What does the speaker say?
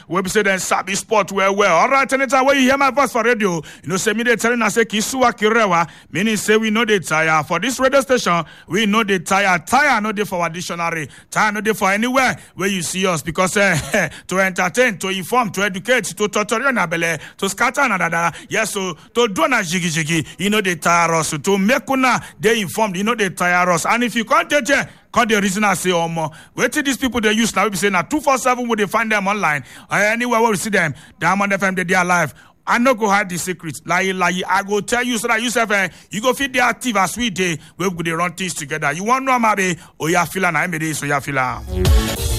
wey be say dem sabi sport well well alright anytime wey you hear my voice for radio you know say me dey tell una say kì í súwa kì í rẹwà meaning say we no dey tire for dis radio station we no dey tire tire no dey for our dictionary tire no dey for anywhere wey you see us because uh, to entertain to inform to educate to totori una belle to scatter una dada yes so to do una jigijigi e no dey tire us to make una dey informed e no dey tire us and if you come dey there come dey reason am say omo wetin dis people dey use na wey be say na two four seven we dey find dem online or anywhere wey we see dem diamond fm dey dey alive i no go hide the secret layi layi i go tell you so that you sef eh you go fit dey active as we dey wey we go dey run things together you wan know am abi oya fila na im be this oya fila.